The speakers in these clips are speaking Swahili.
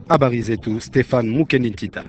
Habari zetu Stefan Mukendintita.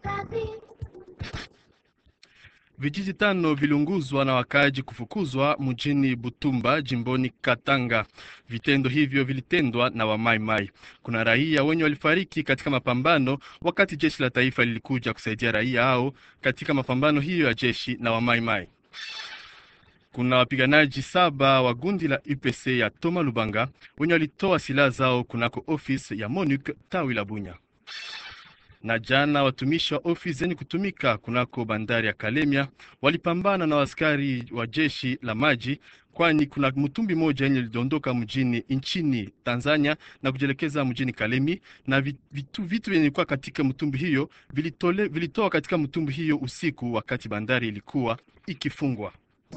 Vijiji tano viliunguzwa na wakaaji kufukuzwa mjini Butumba jimboni Katanga. Vitendo hivyo vilitendwa na Wamaimai. Kuna raia wenye walifariki katika mapambano wakati jeshi la taifa lilikuja kusaidia raia hao katika mapambano hiyo ya jeshi na Wamaimai. Kuna wapiganaji saba wa gundi la UPC ya Toma Lubanga wenye walitoa silaha zao kunako ofisi ya MONUC tawi la Bunya na jana watumishi wa ofisi zenye kutumika kunako bandari ya Kalemia walipambana na askari wa jeshi la maji, kwani kuna mtumbi moja yenye lidondoka mjini nchini Tanzania na kujielekeza mjini Kalemi, na vitu vitu vyenye kuwa katika mtumbi hiyo vilitole, vilitoa katika mtumbi hiyo usiku wakati bandari ilikuwa ikifungwa.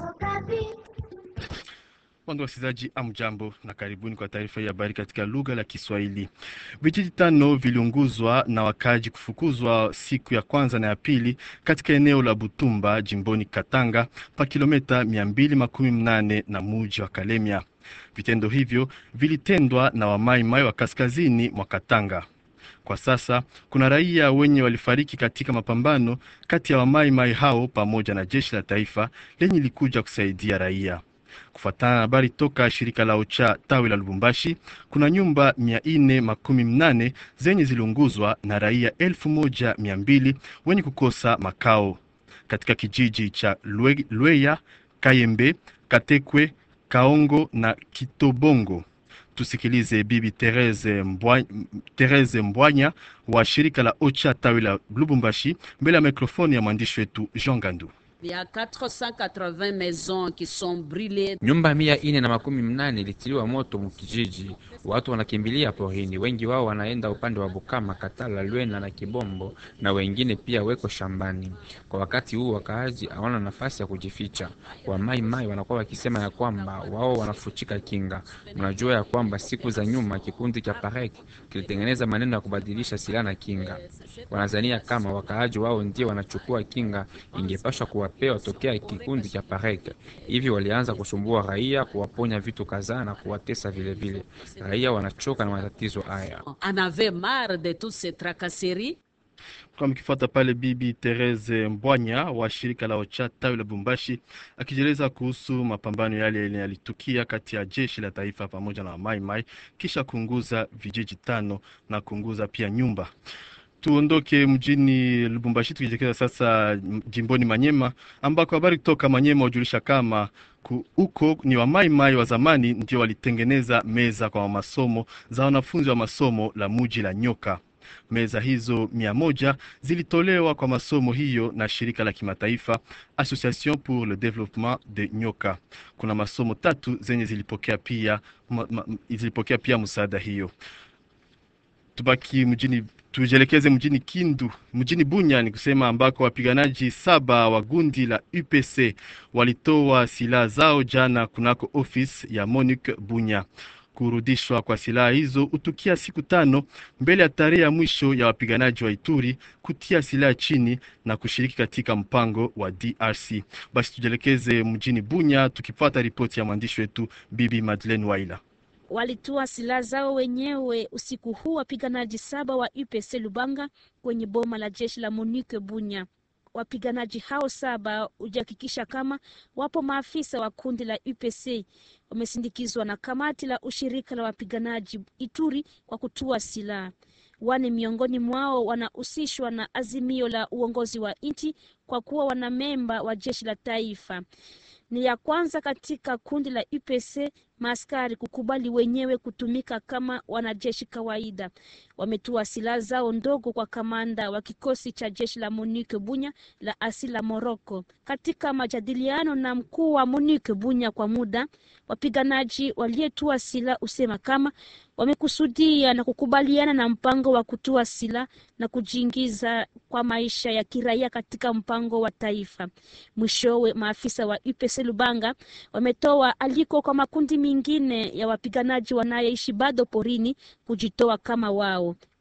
Wandu wasikilizaji, amjambo na karibuni kwa taarifa hii habari katika lugha la Kiswahili. Vijiji tano viliunguzwa na wakaji kufukuzwa siku ya kwanza na ya pili katika eneo la Butumba jimboni Katanga pa kilomita mia mbili makumi mnane na muji wa Kalemia. Vitendo hivyo vilitendwa na wamaimai wa kaskazini mwa Katanga. Kwa sasa kuna raia wenye walifariki katika mapambano kati ya wamaimai hao pamoja na jeshi la taifa lenye likuja kusaidia raia. Kufuatana na habari toka shirika la OCHA tawi la Lubumbashi, kuna nyumba mia nne makumi mnane zenye ziliunguzwa na raia elfu moja mia mbili wenye kukosa makao katika kijiji cha Lwe, Lweya, Kayembe, Katekwe, Kaongo na Kitobongo. Tusikilize Bibi Therese Mbwanya, Therese Mbwanya wa shirika la OCHA tawi la Lubumbashi mbele ya mikrofoni ya mwandishi wetu Jean Gandu. Ya 480 maisons qui sont brûlées. Nyumba mia ine na makumi mnane ilitiliwa moto mukijiji. Watu wanakimbilia porini, wengi wao wanaenda upande wa Bukama, Katala, Lwena na Kibombo, na wengine pia weko shambani. Kwa wakati huu wakaaji hawana nafasi ya kujificha. Wamai mai wanakuwa wakisema ya kwamba wao wanafuchika kinga. Mnajua ya kwamba siku za nyuma kikundi cha Parek kilitengeneza maneno ya kubadilisha silaha na kinga. Wanazania kama wakaaji wao ndio wanachukua kinga, ingepashwa kuwapewa tokea kikundi cha Parek. Hivi walianza kusumbua raia, kuwaponya vitu kadhaa na kuwatesa vile vile. Raia wanachoka na matatizo haya. On avait marre de toutes ces tracasseries. Kwa mkifuata pale Bibi Therese Mbwanya wa shirika la OCHA tawi la Bumbashi akijieleza kuhusu mapambano yale yalitukia kati ya jeshi la taifa pamoja na Mai Mai kisha kuunguza vijiji tano na kuunguza pia nyumba. Tuondoke mjini Lubumbashi tukijelekeza sasa jimboni Manyema ambako habari kutoka Manyema hujulisha kama huko ni wamaimai wa zamani ndio walitengeneza meza kwa masomo za wanafunzi wa masomo la muji la Nyoka. Meza hizo mia moja zilitolewa kwa masomo hiyo na shirika la kimataifa Association pour le Développement de Nyoka. Kuna masomo tatu zenye zilipokea pia, ma, ma, zilipokea pia msaada hiyo. Tubaki mjini tujielekeze mjini Kindu, mjini Bunya ni kusema ambako wapiganaji saba wa gundi la UPC walitoa silaha zao jana kunako ofisi ya MONUC Bunya. Kurudishwa kwa silaha hizo utukia siku tano mbele ya tarehe ya mwisho ya wapiganaji wa Ituri kutia silaha chini na kushiriki katika mpango wa DRC. Basi tujielekeze mjini Bunya tukifuata ripoti ya mwandishi wetu Bibi Madeleine Waila walitua silaha zao wenyewe usiku huu wapiganaji saba wa UPC Lubanga kwenye boma la jeshi la MONUC Bunya. Wapiganaji hao saba hujihakikisha kama wapo maafisa wa kundi la UPC wamesindikizwa na kamati la ushirika la wapiganaji Ituri kwa kutua silaha. Wane miongoni mwao wanahusishwa na azimio la uongozi wa nchi kwa kuwa wanamemba wa jeshi la taifa. Ni ya kwanza katika kundi la UPC maaskari kukubali wenyewe kutumika kama wanajeshi kawaida. Wametua silaha zao ndogo kwa kamanda wa kikosi cha jeshi la MONUC Bunya la asili la Moroko. Katika majadiliano na mkuu wa MONUC Bunya kwa muda, wapiganaji walietua silaha usema kama wamekusudia na kukubaliana na mpango wa kutua silaha na kujiingiza kwa maisha ya kiraia katika mpango wa taifa. Mwishowe, maafisa wa UPC Lubanga wametoa aliko kwa makundi mengine ya wapiganaji wanayeishi bado porini kujitoa kama wao.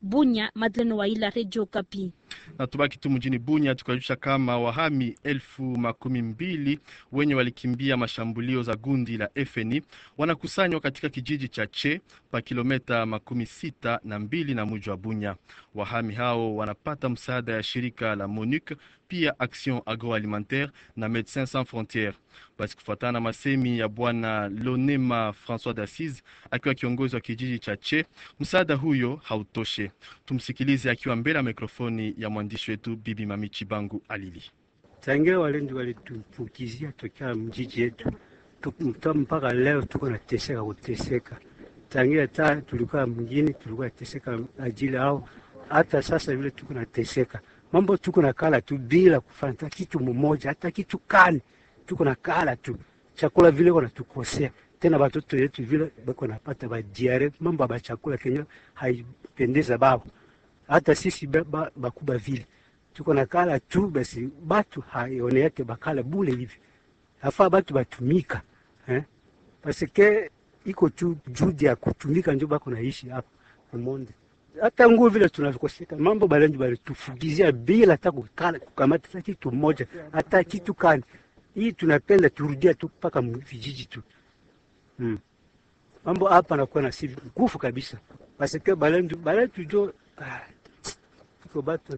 Bunya, Madeleine Waila, Radio Kapi. na tubaki tu mjini Bunya tukajulisha kama wahami elfu makumi mbili wenye walikimbia mashambulio za gundi la FNI wanakusanywa katika kijiji cha Che pa kilometa makumi sita na mbili na mji wa Bunya. Wahami hao wanapata msaada ya shirika la MONUC pia Action Agroalimentaire na Médecins Sans Frontieres. Basi kufuatana na masemi ya bwana Lonema François d'Assise akiwa kiongozi wa kijiji cha Che, msaada huyo hautoshe. Tumsikilize akiwa mbele ya mikrofoni ya mwandishi wetu Bibi Mami Chibangu Alili. Tangia walendi walitupukizia tokea mjiji yetu Tuku- mpaka leo tuko nateseka kuteseka. Tangia ta tulikuwa mjini tulikuwa nateseka ajili ao, hata sasa vile tuko nateseka mambo, tuko na kala tu bila kufanya hata kitu mmoja, hata kitu kani, tuko na kala tu chakula vile wanatukosea tena, watoto yetu vile bako napata ba diare mambo ba chakula kenye haipendeza babo, hata sisi ba- ba- bakuba vile tuko na kala tu basi, batu haone yake bakala bule hivi, afaa batu batumika eh? Pasike iko tu judi ya kutumika njo bako naishi hapa kumonde. Hata nguo vile tunavikoseka mambo balenji balitufugizia bila hata kukala kukamata hata kitu moja hata kitu kani. Hii tunapenda turudia tu mpaka vijiji tu hmm. Mambo hapa nakuwa na si nguvu kabisa, pasike balenji balenji jo ah, iko batu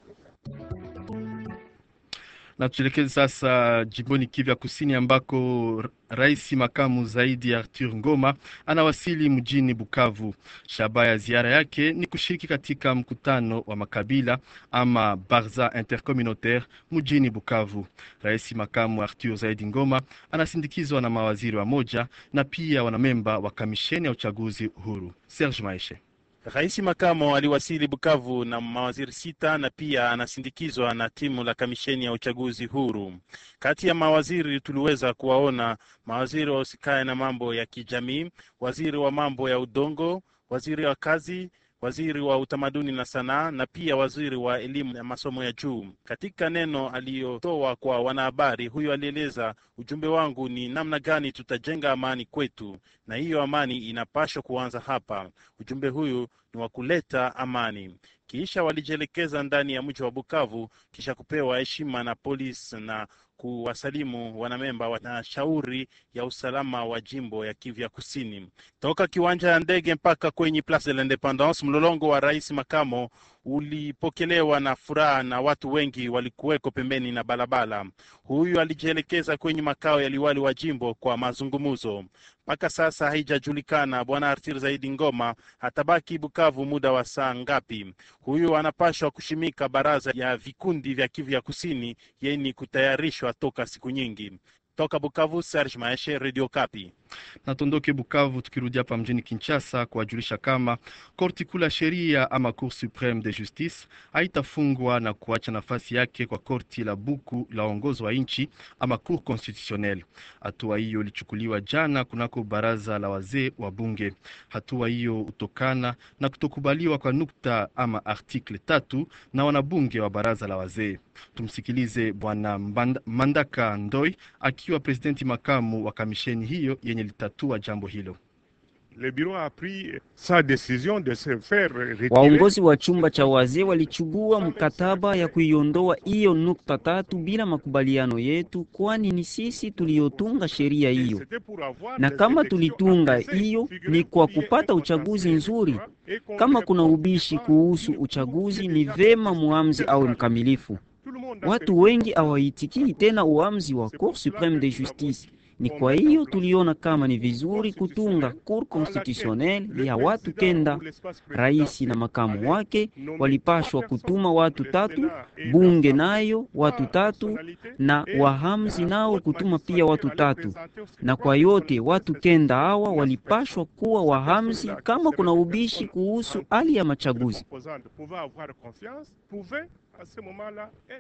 Na tuelekeze sasa jimboni Kivu ya Kusini ambako r- rais makamu zaidi Arthur Ngoma anawasili mjini Bukavu. Shabaha ya ziara yake ni kushiriki katika mkutano wa makabila ama Barza Intercommunautaire mjini Bukavu. Rais makamu Arthur zaidi Ngoma anasindikizwa na mawaziri wa moja na pia wanamemba wa kamisheni ya uchaguzi huru. Serge Maeshe. Rais makamo aliwasili Bukavu na mawaziri sita na pia anasindikizwa na timu la kamisheni ya uchaguzi huru. Kati ya mawaziri tuliweza kuwaona mawaziri wahusikaye na mambo ya kijamii, waziri wa mambo ya udongo, waziri wa kazi, waziri wa utamaduni na sanaa na pia waziri wa elimu na masomo ya juu. Katika neno aliyotoa kwa wanahabari, huyo alieleza, ujumbe wangu ni namna gani tutajenga amani kwetu, na hiyo amani inapaswa kuanza hapa. Ujumbe huyu ni wa kuleta amani. Kisha walijielekeza ndani ya mji wa Bukavu kisha kupewa heshima na polisi na kuwasalimu wanamemba wa shauri ya usalama wa jimbo ya Kivu ya Kusini. Toka kiwanja ya ndege mpaka kwenye Place de l'Independance, mlolongo wa rais makamo ulipokelewa na furaha na watu wengi walikuweko pembeni na barabara. Huyu alijielekeza kwenye makao ya liwali wa jimbo kwa mazungumzo. Mpaka sasa haijajulikana bwana Artir Zaidi Ngoma atabaki Bukavu muda wa saa ngapi. Huyu anapashwa kushimika baraza ya vikundi vya Kivu ya Kusini yenye kutayarishwa toka siku nyingi. Toka Bukavu, Serge Maeshe, Radio Kapi. na tuondoke Bukavu tukirudi hapa mjini Kinshasa kuwajulisha kama korti kuu la sheria ama Cour supreme de justice haitafungwa na kuacha nafasi yake kwa korti la buku la uongozi wa nchi ama Cour constitutionnelle. Hatua hiyo ilichukuliwa jana kunako baraza la wazee wa bunge. Hatua hiyo hutokana na kutokubaliwa kwa nukta ama article tatu na wanabunge wa baraza la wazee. Tumsikilize bwana Mbanda- Mandaka Ndoi akiwa presidenti makamu wa kamisheni hiyo yenye litatua jambo hilo. Le bureau a pris sa décision de se faire retirer. Waongozi wa chumba cha wazee walichugua mkataba ya kuiondoa hiyo nukta tatu bila makubaliano yetu, kwani ni sisi tuliyotunga sheria Et hiyo, c'était pour avoir na des kama élections tulitunga apaisées, hiyo figurez ni kwa qu'il y ait kupata un uchaguzi consensus nzuri. et qu'on Kama ne kuna répond ubishi pas kuhusu ni- uchaguzi, ni ni déjà vema décidé muamzi de awe ça. mkamilifu. Tout le monde a Watu fait- wengi hawaitikii tena uamuzi wa C'est Cour pour cela supreme que de nous avons justice. dit Ni qu'on kwa mette en hiyo place tuliona kama ni Cour vizuri kutunga constitutionnelle Cour à laquelle constitutionnelle le ya watu président kenda ou l'espace Rais présidentiel na makamu allait wake nommer walipashwa trois personnes, kutuma watu le tatu, Sénat et bunge l'Assemblée, nayo watu par tatu, nationalité, na et wahamzi la nao haute kutuma pia magistrature watu allait tatu. présenter aussi Na trois kwa yote personnes. watu C'est kenda une hawa personne. walipashwa kuwa wahamzi kama kuna ubishi kuhusu hali ya Les machaguzi. composantes pouvaient avoir confiance, pouvaient à ce moment-là être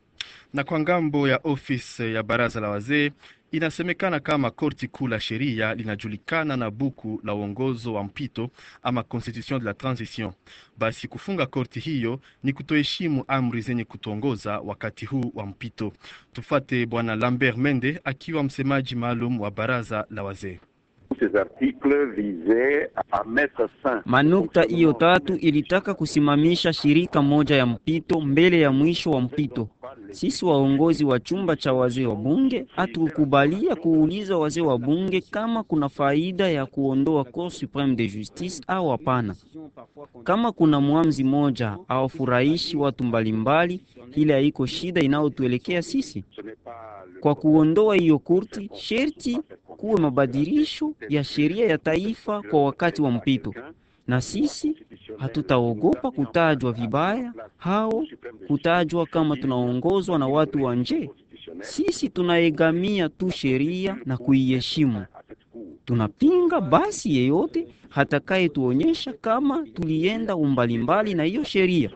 Na kwa ngambo ya ofisi ya baraza la wazee inasemekana kama korti kuu la sheria linajulikana na buku la uongozo wa mpito ama constitution de la transition. Basi kufunga korti hiyo ni kutoheshimu amri zenye kutongoza wakati huu wa mpito. Tufate bwana Lambert Mende akiwa msemaji maalum wa baraza la wazee. Manukta hiyo tatu ilitaka kusimamisha shirika moja ya mpito mbele ya mwisho wa mpito. Sisi waongozi wa chumba cha wazee wa bunge hatukubalia kuuliza wazee wa bunge kama kuna faida ya kuondoa Cour Supreme de Justice au hapana. Kama kuna mwamzi moja awafurahishi watu mbalimbali, ile haiko shida inayotuelekea sisi. Kwa kuondoa hiyo kurti, sherti kuwe mabadilisho ya sheria ya taifa kwa wakati wa mpito, na sisi hatutaogopa kutajwa vibaya hao kutajwa kama tunaongozwa na watu wa nje. Sisi tunaegamia tu sheria na kuiheshimu. Tunapinga basi yeyote hatakayetuonyesha kama tulienda umbalimbali na hiyo sheria.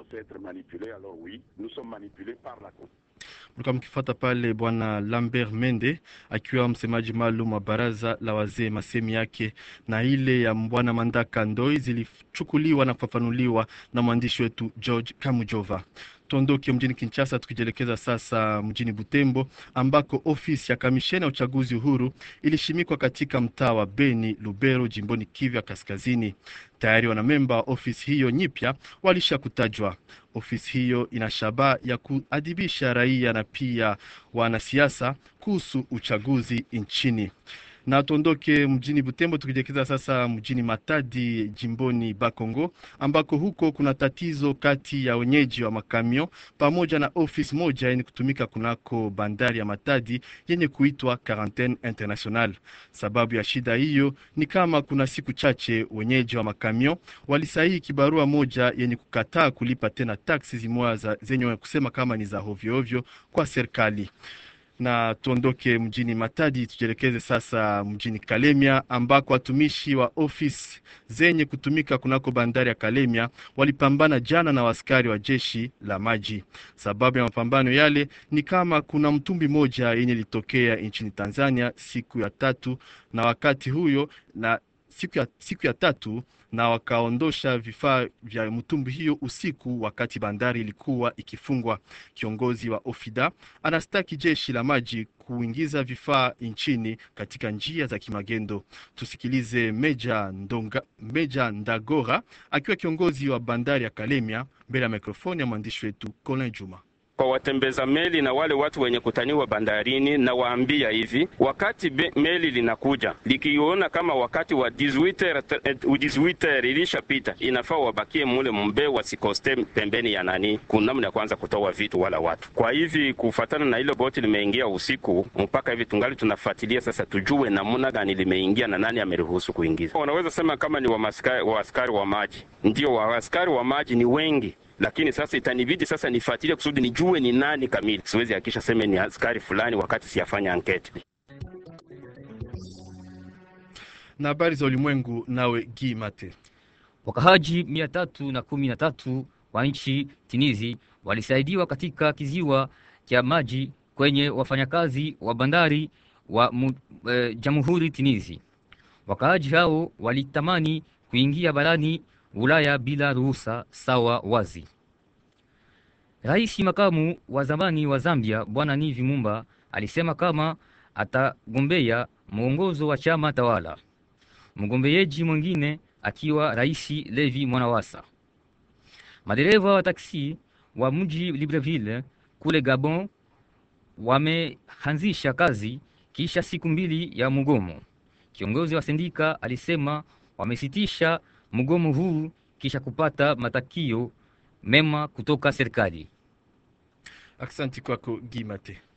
Mlikuwa mkifuata pale bwana Lambert Mende akiwa msemaji maalum wa baraza la wazee. Masemi yake na ile ya bwana Mandaka Ndoi zilichukuliwa na kufafanuliwa na mwandishi wetu George Kamujova. Tuondoke mjini Kinshasa tukijielekeza sasa mjini Butembo ambako ofisi ya kamisheni ya uchaguzi huru ilishimikwa katika mtaa wa Beni Lubero, jimboni Kivu ya Kaskazini. Tayari wanamemba wa ofisi hiyo nyipya walisha kutajwa. Ofisi hiyo ina shabaha ya kuadhibisha raia na pia wanasiasa kuhusu uchaguzi nchini na tuondoke mjini Butembo tukijielekeza sasa mjini Matadi jimboni Bakongo ambako huko kuna tatizo kati ya wenyeji wa makamio pamoja na ofisi moja yenye kutumika kunako bandari ya Matadi yenye kuitwa Quarantaine International. Sababu ya shida hiyo ni kama kuna siku chache wenyeji wa makamio walisahihi kibarua moja yenye kukataa kulipa tena taksi zimoja zenye kusema kama ni za hovyohovyo kwa serikali na tuondoke mjini Matadi tujielekeze sasa mjini Kalemia ambako watumishi wa ofisi zenye kutumika kunako bandari ya Kalemia walipambana jana na waskari wa jeshi la maji. Sababu ya mapambano yale ni kama kuna mtumbi moja yenye ilitokea nchini Tanzania siku ya tatu na wakati huyo na siku ya, siku ya tatu na wakaondosha vifaa vya mtumbi hiyo usiku wakati bandari ilikuwa ikifungwa. Kiongozi wa Ofida anastaki jeshi la maji kuingiza vifaa nchini katika njia za kimagendo. Tusikilize Meja, Ndonga, Meja Ndagora akiwa kiongozi wa bandari ya Kalemia mbele ya mikrofoni ya mwandishi wetu Colin Juma kwa watembeza meli na wale watu wenye kutaniwa bandarini, na waambia hivi, wakati be, meli linakuja likiona kama wakati wa 18 ilishapita, inafaa wabakie mule mbe, wasikoste pembeni ya nani, kunamna ya kwanza kutoa vitu wala watu. Kwa hivi kufatana na ile boti limeingia usiku, mpaka hivi tungali tunafuatilia sasa, tujue namna gani limeingia na nani ameruhusu kuingiza. Wanaweza sema kama ni wa askari wa maji, ndio wa askari wa maji ni wengi lakini sasa itanibidi sasa nifuatilie kusudi nijue ni nani kamili. Siwezi hakisha seme ni askari fulani wakati siyafanya anketi. Na habari za ulimwengu, nawe Gi Mate. Wakahaji mia tatu na kumi na tatu wa nchi Tinizi walisaidiwa katika kiziwa cha maji kwenye wafanyakazi wa bandari wa e, Jamhuri Tinizi. Wakaaji hao walitamani kuingia barani Ulaya bila ruhusa sawa wazi. Rais makamu wa zamani wa Zambia Bwana Nivi Mumba alisema kama atagombea mwongozo wa chama tawala, mgombeaji mwingine akiwa Rais Levi Mwanawasa. Madereva wa taksi wa mji Libreville kule Gabon wameanzisha kazi kisha siku mbili ya mgomo. Kiongozi wa sindika alisema wamesitisha mgomo huu kisha kupata matakio mema kutoka serikali. Aksanti kwako Gimate.